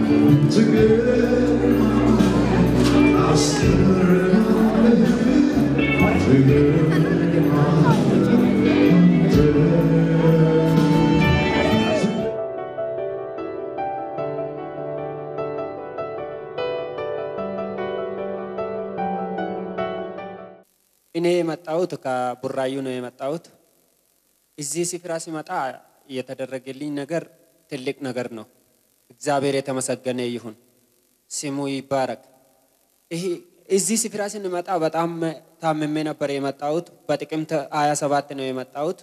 እኔ የመጣሁት ከቡራዩ ነው የመጣሁት። እዚህ ስፍራ ሲመጣ የተደረገልኝ ነገር ትልቅ ነገር ነው። እግዚአብሔር የተመሰገነ ይሁን፣ ስሙ ይባረክ። ይህ እዚህ ስፍራ ስንመጣ በጣም ታምሜ ነበር የመጣሁት። በጥቅምት 27 ነው የመጣሁት።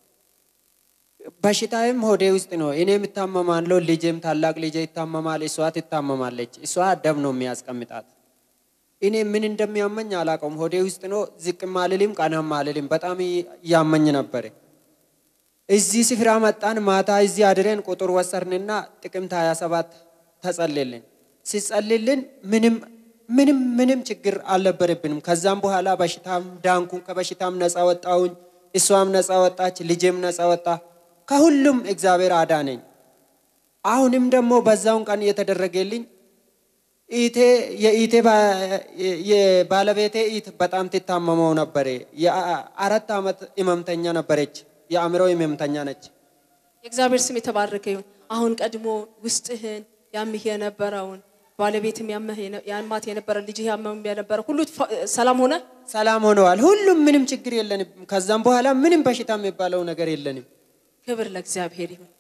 በሽታዬም ሆዴ ውስጥ ነው። እኔም እታመማለሁ፣ ልጄም ታላቅ ልጄ ይታመማል፣ እሷ ትታመማለች። እሷ ደም ነው የሚያስቀምጣት። እኔ ምን እንደሚያመኝ አላውቀውም። ሆዴ ውስጥ ነው። ዝቅም አልልም፣ ቀናም አልልም። በጣም እያመኝ ነበር። እዚህ ስፍራ መጣን። ማታ እዚህ አድረን ቁጥር ወሰርንና ጥቅምት 27 ተጸልልን። ሲጸልልን ምንም ምንም ምንም ችግር አልነበረብንም። ከዛም በኋላ በሽታም ዳንኩን፣ ከበሽታም ነፃ ወጣሁኝ። እሷም ነፃ ወጣች፣ ልጄም ነፃ ወጣ። ከሁሉም እግዚአብሔር አዳነኝ። አሁንም ደግሞ በዛውን ቀን የተደረገልኝ ኢቴ የኢቴ የባለቤቴ ኢት በጣም ትታመመው ነበር። የአራት ዓመት ህመምተኛ ነበረች። የአእምሮ ህመምተኛ ነች። የእግዚአብሔር ስም የተባረከ ይሁን። አሁን ቀድሞ ውስጥህን ያምህ የነበረውን ባለቤትም ያመህ የነ- ያማት የነበረ ልጅህ ያመም የነበረ ሁሉ fa- ሰላም ሆነ። ሰላም ሆነዋል። ሁሉም ምንም ችግር የለንም። ከዛም በኋላ ምንም በሽታ የሚባለው ነገር የለንም። ክብር ለእግዚአብሔር ይሁን።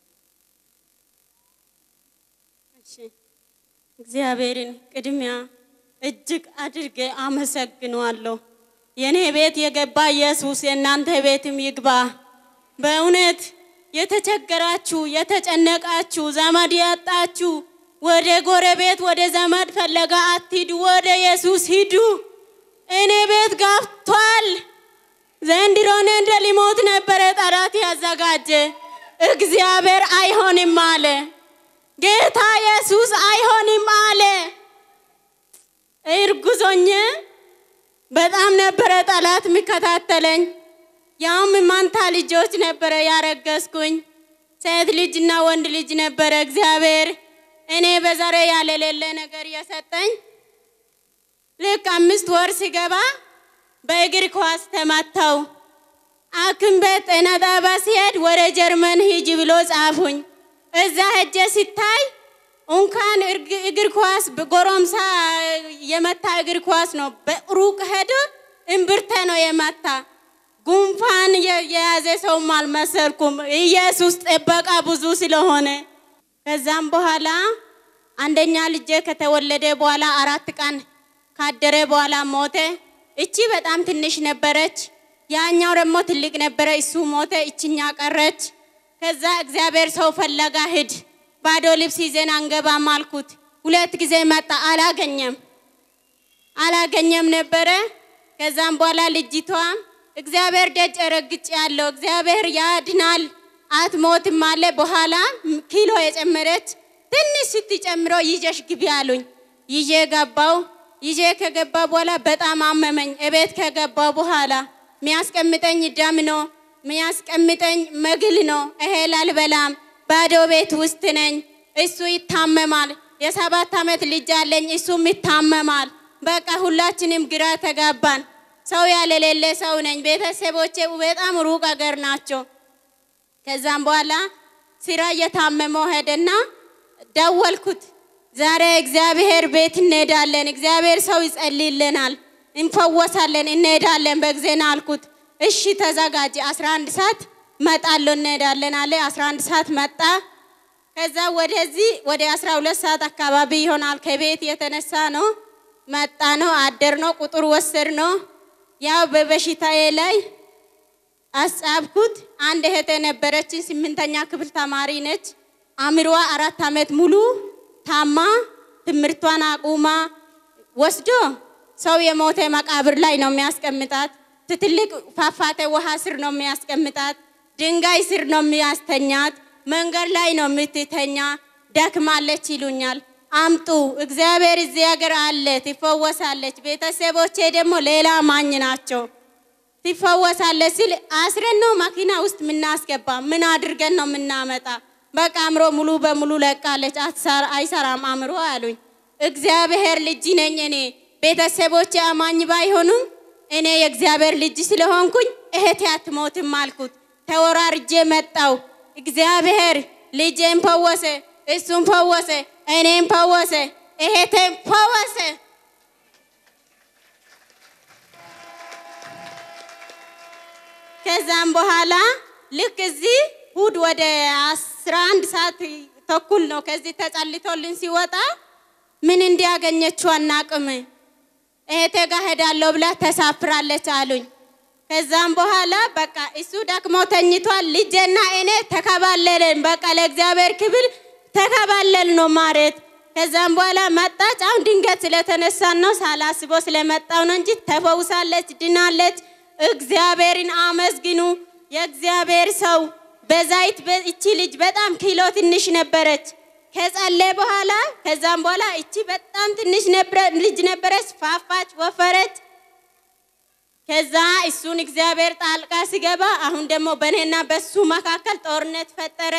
እሺ፣ እግዚአብሔርን ቅድሚያ እጅግ አድርጌ አመሰግነዋለሁ። የእኔ ቤት የገባ ኢየሱስ የእናንተ ቤትም ይግባ። በእውነት የተቸገራችሁ የተጨነቃችሁ ዘመድ ያጣችሁ ወደ ጎረቤት ወደ ዘመድ ፈለጋ አትሂዱ፣ ወደ ኢየሱስ ሂዱ። እኔ ቤት ገብቷል። ዘንድሮ እኔ እንደ ሊሞት ነበረ ጠላት ያዘጋጀ። እግዚአብሔር አይሆንም አለ። ጌታ ኢየሱስ አይሆንም አለ። እርጉዞኜ በጣም ነበረ ጠላት የሚከታተለኝ። ያውም ማንታ ልጆች ነበረ ያረገዝኩኝ፣ ሴት ልጅና ወንድ ልጅ ነበረ። እግዚአብሔር እኔ በዛሬ ያለሌለ ነገር የሰጠኝ ልክ አምስት ወር ሲገባ በእግር ኳስ ተመታው። ሐኪም ቤት ጤና ጣቢያ ሲሄድ ወደ ጀርመን ሂጂ ብሎ ጻፉኝ። እዛ ሄጄ ሲታይ እንኳን እርግ- እግር ኳስ በጎረምሳ የመታ እግር ኳስ ነው። በሩቅ ሄዶ እምብርተ ነው የመታ። ጉንፋን የ- የያዘ ሰውም አልመሰልኩም። ኢየሱስ ጥበቃ ብዙ ስለሆነ ከዛም በኋላ አንደኛ ልጄ ከተወለደ በኋላ አራት ቀን ካደረ በኋላ ሞተ። እቺ በጣም ትንሽ ነበረች። ያኛው ደግሞ ትልቅ ነበረ። እሱ ሞተ። እችኛ ቀረች። ከዛ እግዚአብሔር ሰው ፈለጋ ሂድ፣ ባዶ ልብስ ይዘን አንገባም አልኩት። ሁለት ጊዜ መጣ፣ አላገኘም አላገኘም ነበረ። ከዛም በኋላ ልጅቷ እግዚአብሔር ደጅ ረግጭ ያለው እግዚአብሔር ያድናል አትሞትም አለ። በኋላ ኪሎ የጨመረች ትንሽ ስትጨምሮ ይዤሽ ግቢ አሉኝ። ይዤ ገባው። ይዤ ከገባ በኋላ በጣም አመመኝ። እቤት ከገባው በኋላ ሚያስቀምጠኝ ደም ነው፣ ሚያስቀምጠኝ መግል ነው። እህል አልበላም። ባዶ ቤት ውስጥ ነኝ። እሱ ይታመማል። የሰባት ዓመት ልጅ አለኝ፣ እሱም ይታመማል። በቃ ሁላችንም ግራ ተጋባን። ሰው ያለሌለ ሰው ነኝ። ቤተሰቦቼ በጣም ሩቅ አገር ናቸው። ከዛም በኋላ ስራ እየታመመው ሄደና ደወልኩት። ዛሬ እግዚአብሔር ቤት እንሄዳለን፣ እግዚአብሔር ሰው ይጸልይልናል፣ እንፈወሳለን፣ እንሄዳለን በጊዜና አልኩት። እሺ ተዘጋጅ፣ 11 ሰዓት መጣለሁ እንሄዳለን አለ። 11 ሰዓት መጣ። ከዛ ወደዚህ ወደ 12 ሰዓት አካባቢ ይሆናል ከቤት የተነሳ ነው መጣ ነው አደር ነው ቁጥር ወሰድ ነው ያው በበሽታዬ ላይ አስጻብኩት። አንድ እህቴ ነበረችን፣ ስምንተኛ ክፍል ተማሪ ነች። አእምሮዋ አራት ዓመት ሙሉ ታማ ትምህርቷን አቁማ ወስዶ ሰው የሞተ መቃብር ላይ ነው የሚያስቀምጣት። ትልቅ ፏፏቴ ውሃ ስር ነው የሚያስቀምጣት። ድንጋይ ስር ነው የሚያስተኛት። መንገድ ላይ ነው የምትተኛ። ደክማለች ይሉኛል። አምጡ፣ እግዚአብሔር እዚህ ሀገር አለ፣ ትፈወሳለች። ቤተሰቦቼ ደግሞ ሌላ ማኝ ናቸው። ትፈወሳለች ሲል አስረን ነው መኪና ውስጥ የምናስገባ። ምን አድርገን ነው የምናመጣ? በቃ አእምሮ ሙሉ በሙሉ ለቃለች፣ አትሰራ- አይሰራም አእምሮ አሉኝ። እግዚአብሔር ልጅ ነኝ እኔ። ቤተሰቦቼ አማኝ ባይሆኑም እኔ የእግዚአብሔር ልጅ ስለሆንኩኝ እህቴ አትሞትም አልኩት። ተወራርጄ መጣው። እግዚአብሔር ልጄን ፈወሰ፣ እሱም ፈወሰ፣ እኔም ፈወሰ፣ እህቴም ፈወሰ። ከዛም በኋላ ልክ እዚህ እሑድ ወደ አስራ አንድ ሰዓት ተኩል ነው ከዚህ ተጸልቶልን ሲወጣ ምን እንዲያገኘችው አናቅም። እህቴ ጋር ሄዳለሁ ብላ ተሳፍራለች አሉኝ። ከዛም በኋላ በቃ እሱ ደክሞ ተኝቷል። ልጄና እኔ ተከባለልን። በቃ ለእግዚአብሔር ክብል ተከባለል ነው ማለት። ከዛም በኋላ መጣች። አሁን ድንገት ስለተነሳን ነው ሳላስበው ስለመጣው ነው እንጂ ተፈውሳለች፣ ድናለች። እግዚአብሔርን አመስግኑ። የእግዚአብሔር ሰው በዛይት በ- እቺ ልጅ በጣም ኪሎ ትንሽ ነበረች። ከጸለየ በኋላ ከዛም በኋላ እቺ በጣም ትንሽ ነበረ- ልጅ ነበረች፣ ፋፋች፣ ወፈረች። ከዛ እሱን እግዚአብሔር ጣልቃ ሲገባ አሁን ደግሞ በእኔና በሱ መካከል ጦርነት ፈጠረ።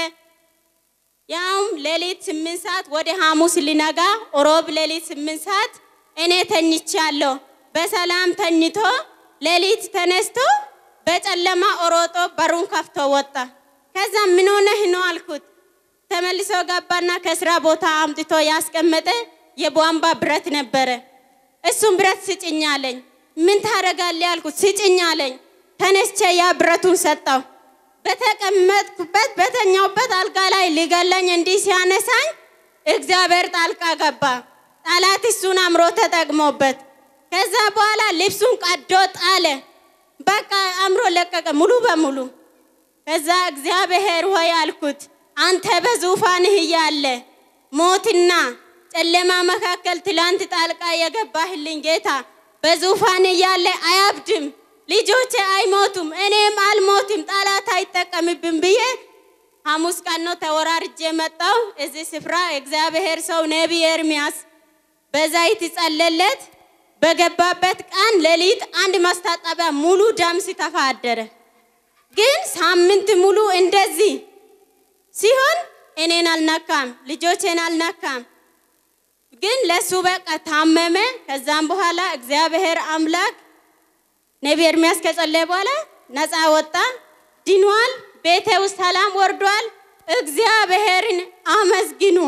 ያውም ሌሊት ስምንት ሰዓት ወደ ሐሙስ ሊነጋ ሮብ ሌሊት ስምንት ሰዓት እኔ ተኝቻለሁ። በሰላም ተኝቶ ሌሊት ተነስቶ በጨለማ ኦሮጦ በሩን ከፍቶ ወጣ። ከዛ ምን ሆነህ ነው አልኩት። ተመልሶ ገባና ከስራ ቦታ አምጥቶ ያስቀመጠ የቧንቧ ብረት ነበረ። እሱም ብረት ስጭኝ አለኝ። ምን ታደርጋለህ አልኩት። ስጭኝ አለኝ። ተነስቼ ያ ብረቱን ሰጠው። በተቀመጥኩበት በተኛውበት አልጋ ላይ ሊገለኝ እንዲህ ሲያነሳኝ እግዚአብሔር ጣልቃ ገባ። ጠላት እሱን አምሮ ተጠቅሞበት ከዛ በኋላ ልብሱን ቀዶ ጣለ። በቃ አምሮ ለቀቀ ሙሉ በሙሉ። ከዛ እግዚአብሔር ሆይ አልኩት፣ አንተ በዙፋንህ እያለ ሞትና ጨለማ መካከል ትላንት ጣልቃ የገባህልኝ ጌታ በዙፋን እያለ አያብድም፣ ልጆቼ አይሞቱም፣ እኔም አልሞትም፣ ጠላት አይጠቀምብን ብዬ ሐሙስ ቀን ነው ተወራርጄ መጣው። እዚህ ስፍራ እግዚአብሔር ሰው ነቢይ ኤርሚያስ በዛይት ጸለለት። በገባበት ቀን ሌሊት አንድ ማስታጠቢያ ሙሉ ደም ሲተፋ አደረ። ግን ሳምንት ሙሉ እንደዚህ ሲሆን እኔን አልነካም፣ ልጆቼን አልነካም። ግን ለሱ በቃ ታመመ። ከዛም በኋላ እግዚአብሔር አምላክ ነቢይ ኤርሚያስ ከጸለየ በኋላ ነፃ ወጣ፣ ድኗል። ቤቴ ውስጥ ሰላም ወርዷል። እግዚአብሔርን አመስግኑ።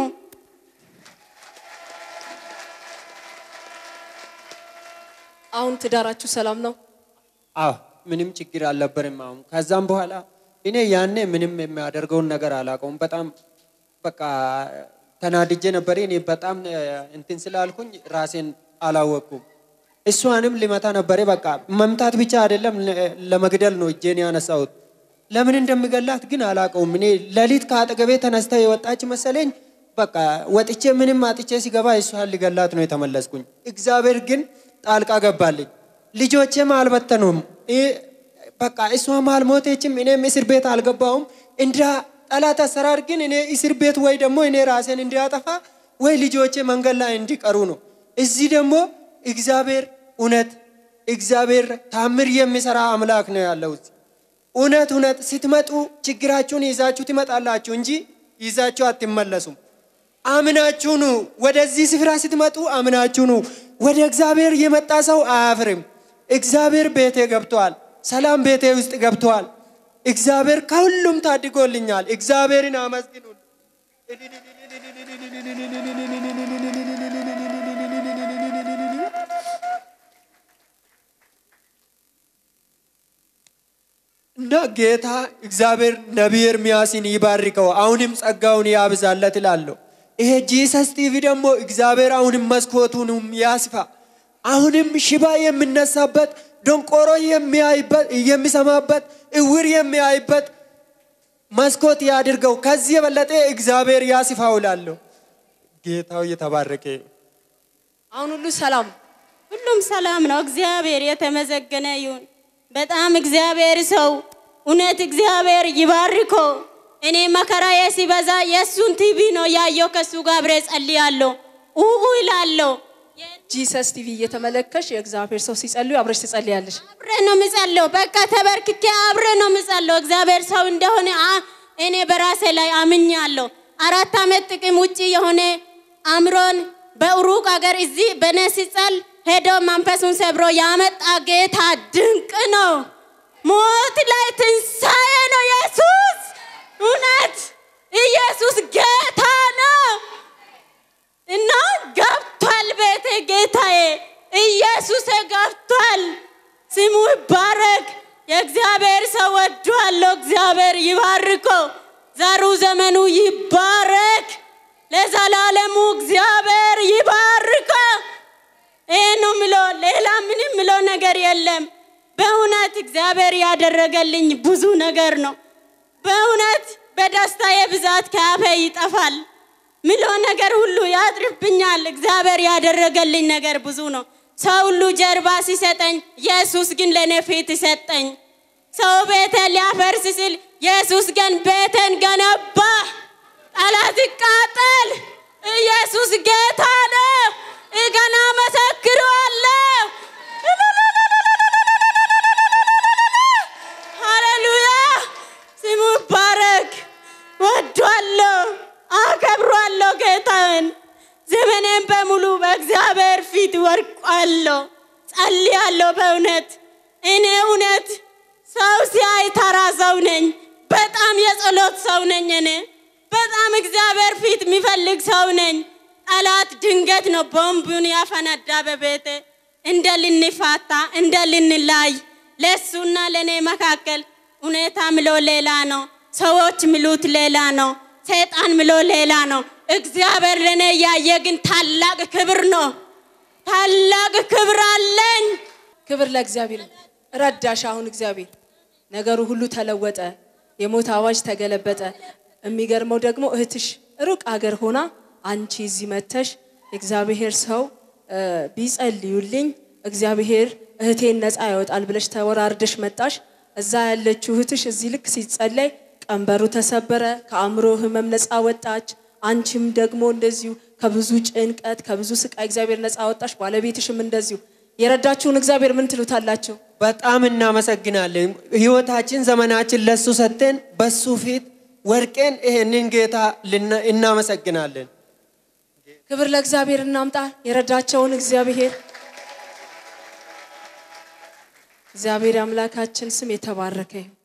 አሁን ትዳራችሁ ሰላም ነው? አዎ ምንም ችግር አልነበርም። አሁን ከዛም በኋላ እኔ ያኔ ምንም የሚያደርገውን ነገር አላውቀውም። በጣም በቃ ተናድጄ ነበር። እኔ በጣም እ፣ እንትን ስላልኩኝ ራሴን አላወቅኩም። እሷንም ልመታ ነበረ። በቃ መምታት ብቻ አይደለም ለ- ለመግደል ነው እጄን ያነሳሁት። ለምን እንደምገላት ግን አላውቀውም። እኔ ሌሊት ከአጠገቤ ተነስታ የወጣች መሰለኝ። በቃ ወጥቼ ምንም አጥቼ ሲገባ እሷን ልገላት ነው የተመለስኩኝ። እግዚአብሔር ግን ጣልቃ ገባልኝ። ልጆቼም አልበተኑም። እ- በቃ እሷም አልሞተችም፣ እኔም እስር ቤት አልገባሁም። እንደ ጠላት አሰራር ግን እኔ እስር ቤት ወይ ደግሞ እኔ ራሴን እንዲያጠፋ ወይ ልጆቼ መንገድ ላይ እንዲቀሩ ነው። እዚህ ደግሞ እግዚአብሔር እውነት እግዚአብሔር ታምር የሚሰራ አምላክ ነው ያለው። እዚህ እውነት እውነት ስትመጡ ችግራችሁን ይዛችሁ ትመጣላችሁ እንጂ ይዛችሁ አትመለሱም። አምናችሁ ኑ። ወደዚህ ስፍራ ስትመጡ አምናችሁ ኑ። ወደ እግዚአብሔር የመጣ ሰው አያፍርም። እግዚአብሔር ቤቴ ገብቷል። ሰላም ቤቴ ውስጥ ገብቷል። እግዚአብሔር ከሁሉም ታድጎልኛል። እግዚአብሔርን አመስግኑ። እና ጌታ እግዚአብሔር ነቢይ ኤርምያስን ይባርከው፣ አሁንም ጸጋውን ያብዛለት እላለሁ። ይሄ ጂሰስ ቲቪ ደግሞ እግዚአብሔር አሁንም መስኮቱንም ያስፋ። አሁንም ሽባ የሚነሳበት፣ ደንቆሮ የሚያይበት የሚሰማበት፣ እውር የሚያይበት መስኮት ያድርገው። ከዚህ የበለጠ እግዚአብሔር ያስፋው እላለሁ። ጌታው የተባረከ ይሁን። አሁን ሁሉ ሰላም ሁሉም ሰላም ነው። እግዚአብሔር የተመሰገነ ይሁን። በጣም እግዚአብሔር ሰው እውነት እግዚአብሔር ይባርኮ። እኔ መከራዬ ሲበዛ የእሱን ቲቪ ነው ያየው። ከእሱ ጋር አብሬ ጸልያለሁ፣ ኡኡ ይላለሁ። ጂሰስ ቲቪ እየተመለከሽ የእግዚአብሔር ሰው ሲጸልዩ አብረሽ ትጸልያለሽ። አብሬ ነው ምጸለው። በቃ ተበርክኬ አብሬ ነው ምጸለው። እግዚአብሔር ሰው እንደሆነ አ- እኔ በራሴ ላይ አምኛለሁ። አራት ዓመት ጥቅም ውጭ የሆነ አእምሮን በሩቅ ሀገር እዚህ በእኔ ሲጸል ሄዶ መንፈሱን ሰብሮ ያመጣ ጌታ ድንቅ ነው። ሞት ላይ ትንሣኤ ነው። ኢየሱስ እውነት ኢየሱስ ጌታ ነው እና ገብቷል ቤቴ ጌታዬ ኢየሱስ ገብቷል። ስሙ ይባረክ። የእግዚአብሔር ሰው ወዷለሁ። እግዚአብሔር ይባርኮ። ዘሩ ዘመኑ ይባረክ። ለዘላለሙ እግዚአብሔር ይባርኮ። ይሄ ነው ምለው፣ ሌላ ምንም ምለው ነገር የለም። በእውነት እግዚአብሔር ያደረገልኝ ብዙ ነገር ነው። በእውነት በደስታዬ ብዛት ከአፌ ይጠፋል። ምለው ነገር ሁሉ ያጥርብኛል። እግዚአብሔር ያደረገልኝ ነገር ብዙ ነው። ሰው ሁሉ ጀርባ ሲሰጠኝ፣ ኢየሱስ ግን ለእኔ ፊት ሰጠኝ። ሰው ቤቴን ሊያፈርስ ሲል፣ ኢየሱስ ግን ቤቴን ገነባ። ጠላት ይቃጠል። ኢየሱስ ጌታ ነው። ገና መሰክረዋለሁ። ሃሌሉያ ስሙ ይባረክ። ወዷለሁ፣ አከብሯለሁ ጌታን። ዘመኔን በሙሉ በእግዚአብሔር ፊት ወርቋለሁ፣ ጸልያለሁ። በእውነት እኔ እውነት ሰው ሲያይ ተራ ሰው ነኝ። በጣም የጸሎት ሰው ነኝ። እኔ በጣም እግዚአብሔር ፊት የሚፈልግ ሰው ነኝ። ጠላት ድንገት ነው ቦምቡን ያፈነዳ በቤቴ እንደ ልንፋታ እንደ ልንላይ ለእሱና ለእኔ መካከል ሁኔታ ምሎ ሌላ ነው። ሰዎች ምሉት ሌላ ነው። ሰይጣን ምሎ ሌላ ነው። እግዚአብሔር ለእኔ እያየ ግን ታላቅ ክብር ነው። ታላቅ ክብር አለኝ። ክብር ለእግዚአብሔር። ረዳሽ። አሁን እግዚአብሔር ነገሩ ሁሉ ተለወጠ። የሞት አዋጅ ተገለበጠ። የሚገርመው ደግሞ እህትሽ ሩቅ አገር ሆና አንቺ እዚህ መተሽ የእግዚአብሔር ሰው እ፣ ቢጸልዩልኝ እግዚአብሔር እህቴን ነፃ ያወጣል ብለሽ ተወራርደሽ መጣሽ። እዛ ያለችው እህትሽ እዚህ ልክ ሲጸለይ ቀንበሩ ተሰበረ፣ ከአእምሮ ህመም ነፃ ወጣች። አንቺም ደግሞ እንደዚሁ ከብዙ ጭንቀት ከብዙ ስቃይ እግዚአብሔር ነፃ ወጣሽ። ባለቤትሽም እንደዚሁ የረዳችሁን እግዚአብሔር ምን ትሉታላችሁ? በጣም እናመሰግናለን። ህይወታችን ዘመናችን ለሱ ሰጥተን በሱ ፊት ወርቄን ይሄንን ጌታ ልና- እናመሰግናለን። ክብር ለእግዚአብሔር እናምጣ። የረዳቸውን እግዚአብሔር እግዚአብሔር አምላካችን ስም የተባረከ ይሁን።